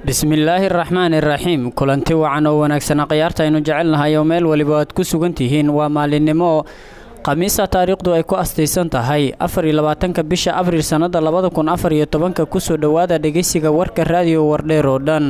bismillaahi araxmaan iraxiim kulanti wacan oo wanaagsana khiyaarta aynu jecelnahay oo meel waliba aad ku sugan tihiin waa maalinimo khamiisa taariikhdu ay ku astaysan tahay afar iyo labaatanka bisha abriil sannada labada kun afar iyo tobanka kusoo dhowaada dhegeysiga warka raadiyo wardheer oo dhan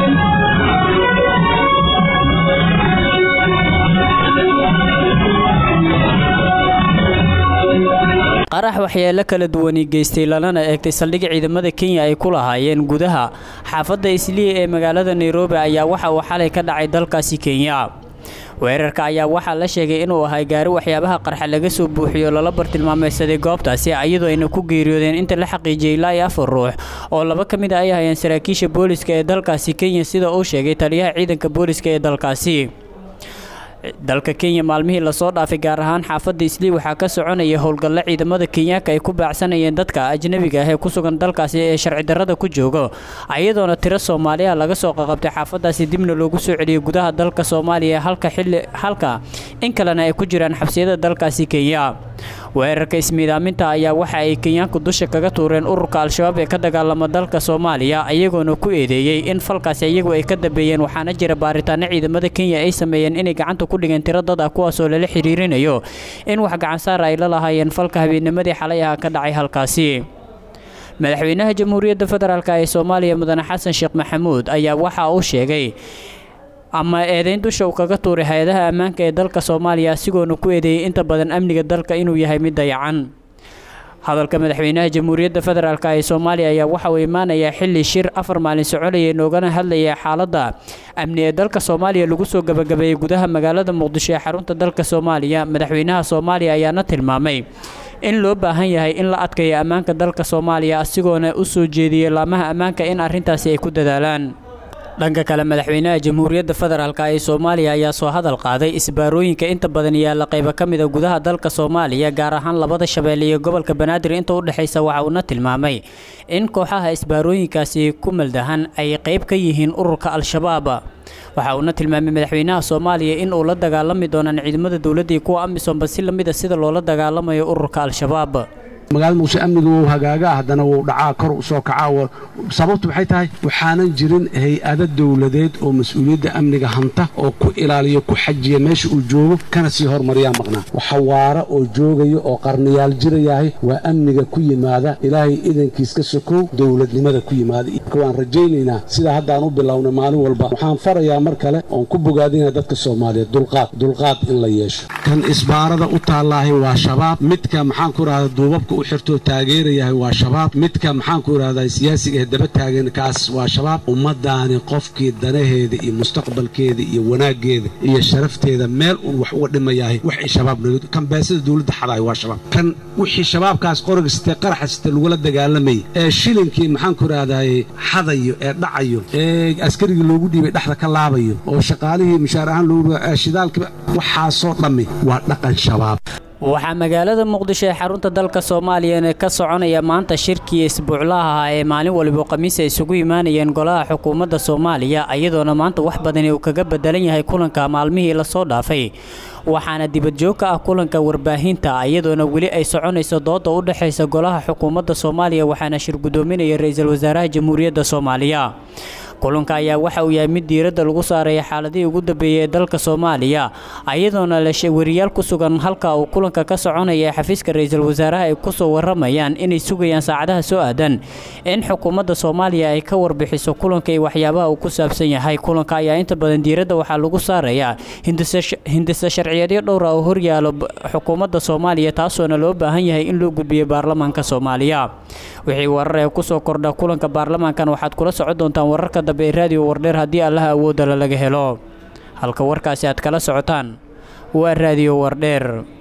qarax waxyeelo kala duwani geystay lalana eegtay saldhigga ciidamada kenya ay ku lahaayeen gudaha xaafadda isliya ee magaalada nairobi ayaa waxa uu xalay ka dhacay dalkaasi kenya weerarka ayaa waxaa la sheegay inuu ahay gaari waxyaabaha qarxa laga soo buuxiyo lala bartilmaameysaday goobtaasi iyadoo ayna ku geeriyoodeen inta la xaqiijiyay ilaa iyo afar ruux oo laba ka mid a ay hayeen saraakiisha booliska ee dalkaasi kenya sida uu sheegay taliyaha ciidanka booliska ee dalkaasi dalka kenya maalmihii lasoo dhaafay gaar ahaan xaafadda islii waxaa ka soconaya howlgalla ciidamada kenyaanka ay ku baacsanayeen dadka ajnabiga ah ee ku sugan dalkaasi ee sharci darrada ku joogo iyadoona tiro soomaaliya laga soo qaqabtay xaafadaasi dibna loogu soo celiyay gudaha dalka soomaaliya halka xilli halka in kalena ay ku jiraan xabsiyada dalkaasi kenya weerarka ismiidaaminta ayaa waxa ay kenyaanku dusha kaga tuureen ururka al-shabaab ee ka dagaalama dalka soomaaliya iyagoona ku eedeeyey in falkaasi iyagu ay ka dambeeyeen waxaana jira baaritaano ciidamada kenya ay sameeyeen inay gacanta ku dhigeen tiro dad ah kuwaasoo lala xiriirinayo in wax gacansaara ay la lahaayeen falka habeennimadii xalay ah ka dhacay halkaasi madaxweynaha jamhuuriyadda federaalk ee soomaaliya mudane xasan sheekh maxamuud ayaa waxa uu sheegay ama eedayn dusha uu kaga tuuray hay-adaha ammaanka ee dalka soomaaliya asigoona ku eedeeyey inta badan amniga dalka inuu yahay mid dayacan hadalka madaxweynaha jamhuuriyadda federaalk ee soomaaliya ayaa waxa uu imaanayaa xilli shir afar maalin soconayay noogana hadlayay xaaladda amni ee dalka soomaaliya lagu soo gabagabeeyey gudaha magaalada muqdisho ee xarunta dalka soomaaliya madaxweynaha soomaaliya ayaana tilmaamay in loo baahan yahay in la adkayo ammaanka dalka soomaaliya asigoona u soo jeediyey laamaha ammaanka in arrintaasi ay ku dadaalaan dhanka kale madaxweynaha jamhuuriyadda federaalk ee soomaaliya ayaa soo hadal qaaday isbaarooyinka inta badan yaalla qaybo ka mida gudaha dalka soomaaliya gaar ahaan labada shabeelle iyo gobolka banaadir inta u dhexaysa waxa uuna tilmaamay in kooxaha isbaarooyinkaasi ku maldahan ay qayb ka yihiin ururka al-shabaab waxa uuna tilmaamay madaxweynaha soomaaliya in uu la dagaalami doonaan ciidamada dowladda iyo kuwa amisoomba si lamida sida loola dagaalamayo ururka al-shabaab magaalada muqdisho amniga wuu hagaagaa haddana wuu dhacaa kor u soo kacaa sababtu maxay tahay waxaanan jirin hay-ado dowladeed oo mas-uuliyadda amniga hanta oo ku ilaaliya ku xajiya meesha uu joogo kana sii hormariyaa maqnaa waxa waara oo joogaya oo qarniyaal jirayahay waa amniga ku yimaada ilaahay idankiis ka sokow dowladnimada ku yimaada waan rajaynaynaa sidaa haddaan u bilownay maalin walba waxaan farayaa mar kale oon ku bogaadinaya dadka soomaaliyeed dulqaad dulqaad in la yeesho kan isbaarada u taallaahay waa shabaab midka maxaan ku rahda duubabka u xirtoo taageerayahay waa shabaab midka maxaanku idhahdaa siyaasiga ee daba taagan kaas waa shabaab ummadaani qofkii danaheeda iyo mustaqbalkeeda iyo wanaaggeeda iyo sharafteeda meel uun wax uga dhimayahay wax ay shabaab naga kan beesada dowladda xadaay waa shabaab kan wixii shabaabkaas qoriga sitee qaraxa sitee lagula dagaalamayay ee shilinkii maxaanku idhahdaay xadayo ee dhacayo ee askarigii loogu dhiibay dhexda ka laabayo oo shaqaalihii mushaar ahaan loogu shidaalkiiba waxaasoo dhammi waa dhaqan shabaab waxaa magaalada muqdisho ee xarunta dalka soomaaliya ka soconaya maanta shirkii isbuuclaha ah ee maalin waliba khamiis ay isugu imaanayeen golaha xukuumadda soomaaliya iyadoona maanta wax badani uu kaga bedelan yahay kulanka maalmihii lasoo dhaafay waxaana dibadjoog ka ah kulanka warbaahinta iyadoona weli ay soconayso dooda u dhexaysa golaha xukuumadda soomaaliya waxaana shir guddoominaya ra-iisul wasaaraha jamhuuriyadda soomaaliya kulanka ayaa waxa uu yahay mid diiradda lagu saaraya xaaladihii ugu dambeeyey ee dalka soomaaliya iyadoona wariyaal ku sugan halka uu kulanka ka soconaya ee xafiiska ra-iisul wasaaraha ay kusoo waramayaan inay sugayaan saacadaha soo aadan in xukuumadda soomaaliya ay ka warbixiso kulanka iyo waxyaabaha uu ku saabsan yahay kulanka ayaa inta badan diiradda waxaa lagu saarayaa hindisa sharciyeedyo dhowra oo horyaalo xukuumadda soomaaliya taasoona loo baahan yahay in loo gudbiyo baarlamaanka soomaaliya wixii warar ee kusoo kordha kulanka baarlamaankan waxaad kula socon doontaan wararka dambe ee raadiyo wardheer haddii allaha awoodala laga helo halka warkaasi aad kala socotaan waa raadiyo wardheer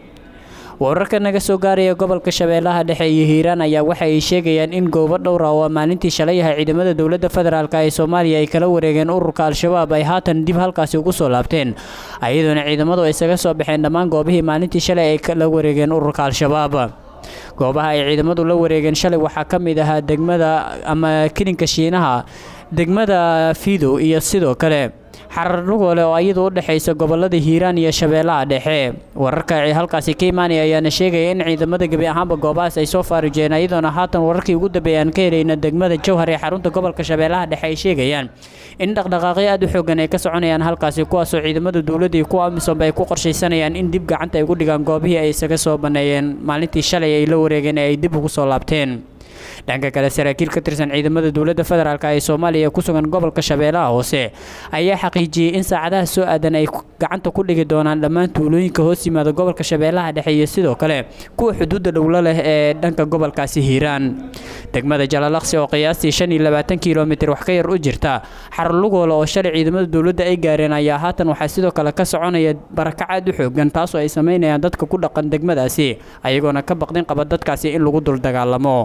wararka naga soo gaaraya gobolka shabeellaha dhexe iyo hiiraan ayaa waxa ay sheegayaan in goobo dhowra oo maalintii shalay yahay ciidamada dowladda federaalk ee soomaaliya ay kala wareegeen ururka al-shabaab ay haatan dib halkaasi ugu soo laabteen iyadoona ciidamadu ay isaga soo baxeen dhammaan goobihii maalintii shalay ay kala wareegeen ururka al-shabaab goobaha ay ciidamadu la wareegeen shalay waxaa ka mid ahaa degmada ama kilinka shiinaha degmada fiidow iyo sidoo kale xararlugoole oo iyadu u dhexaysa gobolada hiiraan iyo shabeellaha dhexe wararka halkaasi ka imaanaya ayaana sheegaya in ciidamada gebi ahaanba goobahaas ay soo faarijeen iyadoona haatan wararkii ugu dambeeya aan ka helayna degmada jowhar ee xarunta gobolka shabeellaha dhexe ay sheegayaan in dhaqdhaqaaqyo aad u xoogan ay ka soconayaan halkaasi kuwaasoo ciidamada dowladda iyo kuwa amisoomba ay ku qorshaysanayaan in dib gacanta ay ugu dhigaan goobihii ay isaga soo banneeyeen maalintii shalay ay la wareegeen ee ay dib ugu soo laabteen dhanka kale saraakiil ka tirsan ciidamada dowladda federaalk ee soomaaliya ku sugan gobolka shabeellaha hoose ayaa xaqiijiyey in saacadaha soo aadan ay gacanta ku dhigi doonaan dhammaan tuulooyinka hoos yimaada gobolka shabeellaha dhexe iyo sidoo kale kuwa xuduudda dhowlo leh ee dhanka gobolkaasi hiiraan degmada jalalaqsi oo qiyaastii shan iyo labaatan kilomitir wax ka yar u jirta xarlugoole oo shalay ciidamada dowladda ay gaareen ayaa haatan waxaa sidoo kale ka soconaya barakac aad u xoogan taasoo ay samaynayaan dadka ku dhaqan degmadaasi ayagoona ka baqdin qaba dadkaasi in lagu dul dagaalamo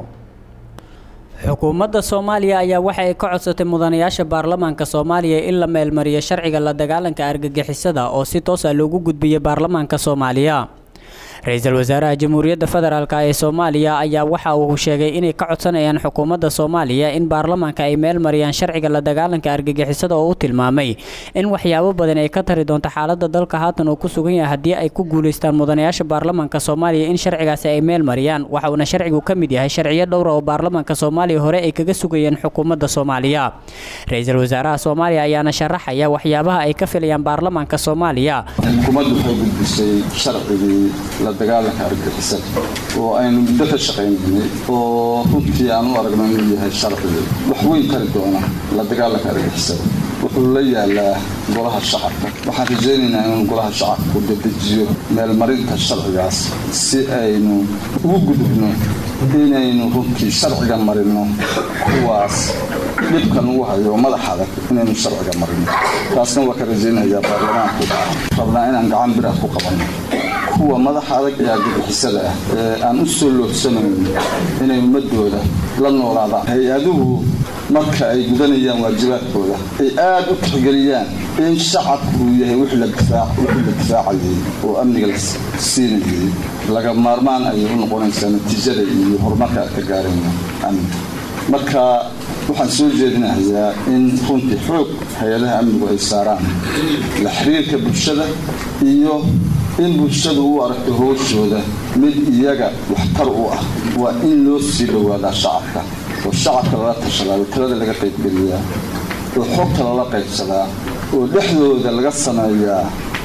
xukuumadda soomaaliya ayaa waxa ay ka codsatay mudanayaasha baarlamaanka soomaaliya in la meelmariyo sharciga la dagaalanka argagixisada oo si toosa loogu gudbiyay baarlamaanka soomaaliya ra-iisul wasaaraha jamhuuriyadda federaalk ee soomaaliya ayaa waxa uu sheegay inay ka codsanayaan xukuumadda soomaaliya in baarlamaanka ay meel mariyaan sharciga la dagaalanka argagixisada oo u tilmaamay in waxyaabo badan ay ka tari doonto xaaladda dalka haatan uu ku sugan yahay haddii ay ku guulaystaan mudanayaasha baarlamaanka soomaaliya in sharcigaasi ay meel mariyaan waxa uuna sharcigu ka mid yahay sharciyo dhowra oo baarlamaanka soomaaliya hore ay kaga sugayeen xukuumadda soomaaliya ra-iisul wasaaraha soomaaliya ayaana sharaxaya waxyaabaha ay ka filayaan baarlamaanka soomaaliya xukuumaddu waxay gudbisay sharcigii la dagaalanka argagixisada oo aynu muddo ka shaqaynaynay oo runtii aan u aragno inuu yahay sharcigi wax weyn tari doona la dagaalanka argagixisada wuxuu la yaalaa golaha shacabka waxaan rajaynaynaa inuu golaha shacabku dedejiyo meelmarinta sharcigaas si aynu ugu gudubno inaynu runtii sharciga marino kuwaas dhibkan ugu hayo madax adag inaynu sharciga marino taasna waa ka rajaynayaa baarlamaanku rabnaa inaan gacan bir ah ku qabanno kuwa madaxa adag ee argagixisada ah ee aan u soo loobsanayn inay ummadooda la noolaadaan hay-aduhu marka ay gudanayaan waajibaadkooda ay aad u tixgeliyaan in shacabku uu yahay wixii la difaacayay oo amniga la siinayay laga maarmaan ayay u noqonaysaa natiijada iyo horumarka ka gaarayna amniga marka waxaan soo jeedinayaa in runtii xoog hay-adaha amnigu ay saaraan la xiriirka bulshada iyo in bulshadu u aragto howshooda mid iyaga waxtar u ah waa in loo sii dhowaadaa shacabka oo shacabka lala tashadaa oo talada laga qaybgeliyaa oo xogta lala qaybsadaa oo dhexdooda laga sameeyaa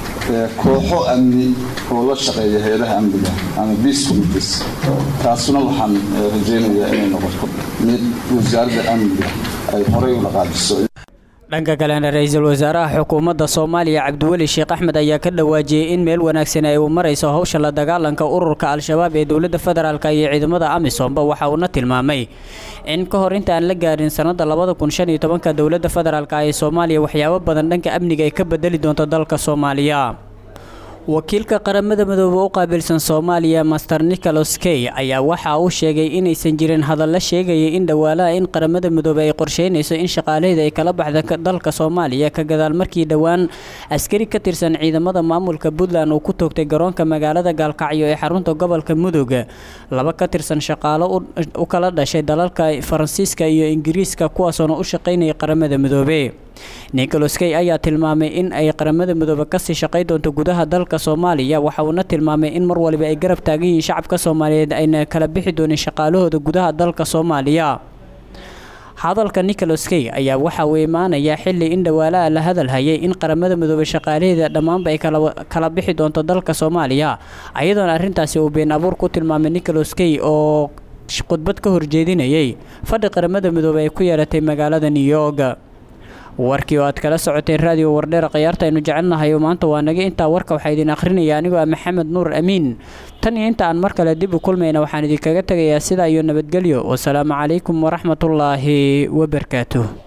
kooxo amni oo la shaqeeya hay-adaha amniga ama beace committees taasuna waxaan rajaynayaa inay noqoto mid wasaaradda amniga ay horay u dhaqaajiso dhanka kalena ra-iisul wasaaraha xukuumadda soomaaliya cabdiweli sheekh axmed ayaa ka dhawaajiyey in meel wanaagsan ay u marayso howsha la dagaalanka ururka al-shabaab ee dowladda federaalk iyo ciidamada amisomba waxa uuna tilmaamay in ka hor inta aan la gaarin sannada labada kun shan iyo tobanka dowladda federaalk ee soomaaliya waxyaabo badan dhanka amniga ay ka bedeli doonto dalka soomaaliya wakiilka qaramada midoobe u qaabilsan soomaaliya master nicholas key ayaa waxa uu sheegay inaysan jirin hadalla sheegaya in dhawaalaha in qaramada midoobe ay qorsheynayso in shaqaalaheeda ay kala baxda dalka soomaaliya ka gadaal markii dhowaan askari ka tirsan ciidamada maamulka puntland uu ku toogtay garoonka magaalada gaalkacyo ee xarunta gobolka mudug laba ka tirsan shaqaalo u kala dhashay dalalka faransiiska iyo ingiriiska kuwaasoona u shaqaynaya qaramada midoobe nicholas key ayaa tilmaamay in ay qaramada midoobe kasii shaqay doonto gudaha dalka soomaaliya waxa uuna tilmaamay in mar waliba ay garab taagan yihiin shacabka soomaaliyeed ayna kala bixi doonin shaqaalahooda gudaha dalka soomaaliya hadalka nicholas key ayaa waxa uu imaanayaa xili in dhawaalaha la hadal hayay in qaramada midoobe shaqaalaheeda dhammaanba ay kala bixi doonto dalka soomaaliya ayadoona arrintaasi uu been abuur ku tilmaamay nicholas key oo khudbad ka horjeedinayay fadhi qaramada midoobe ay ku yeelatay magaalada new york warkii oo aad kala socoteen raadiyo wardheer khiyaarta aynu jecelnahay oo maanta waa naga intaa warka waxaa idin akhrinaya anigoo ah maxamed nuur amiin tan iyo inta aan mar kale dib u kulmayna waxaan idinkaga tegayaa sidaa iyo nabadgelyo wasalaamu calaykum waraxmatullaahi wabarakaatuh